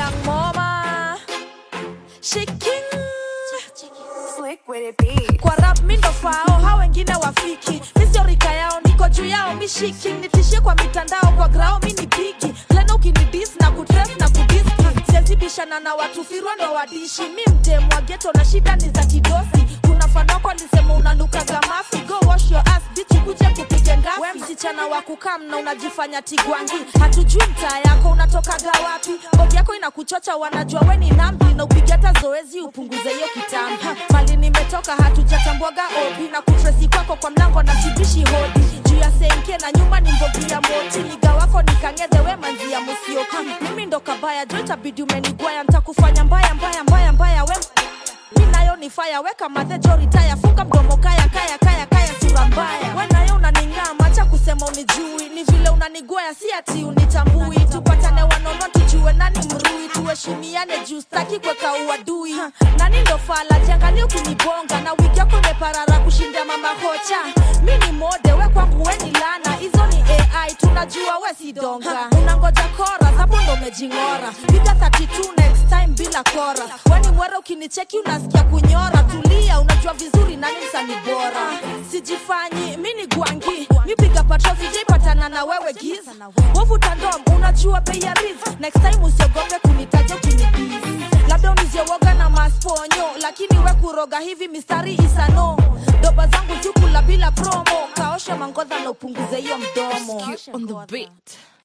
young mama shiking Slick with it be. kwa rap mi ndo fao hao wengine wafiki misiorika yao niko juu yao mishiki nitishie kwa mitandao kwa grao mi ni piki plena ukinidis na kutres na kudiski siazibishana na watu firwa ndo wadishi mi mtemwa geto na shida ni za kidosi kuna fanoko alisema unanukaga mafi go wash your ass bitch kuje kupige ngafi we msichana wa kukam na unajifanya tigwangi hatujui mtaa yako unatokaga wapi bodi yako inakuchocha wanajua we ni nambi na upige hata zoezi upunguze hiyo kitambi mali nimetoka hatujatambuaga obi na kutresi kwako kwa mlango na sibishi hodi juu ya senke na nyuma ni mbogi ya moti niga wako nikangedhe we manzi ya musioki mimi ndo kabaya jo itabidi umenigwaya ntakufanya mbaya mbaya mbaya mbaya we mi nayo ni faya weka madhejo ritaya funga mdomo kaya kaya kaya kaya sura mbaya we nayo unaning'aa macha kusema unijui ni vile unanigwaya si ati unitambui tupatane wanono tujue nani mrui tuheshimiane juu staki kweka uadui nani ndo fala jiangalia ukinibonga na wiki yako imeparara kushinda mama hocha mi ni mode we kwangu we ni lana hizo ni ai tunajua we si donga unangoja kora hapo ndo umejing'ora piga 32 next time bila kora weni mwere ukinicheki unasikia kunyora tulia unajua vizuri nani msani bora sijifanyi mi ni gwangi mi piga patro sijaipatana na wewe giz wovuta ndom unajua bei ya riz next time usiogope kunitaja ukinibis labda uniziowoga na masponyo lakini we kuroga hivi mistari isano doba zangu jukula bila promo kaosha mangodha na upunguze hiyo mdomo on the beat.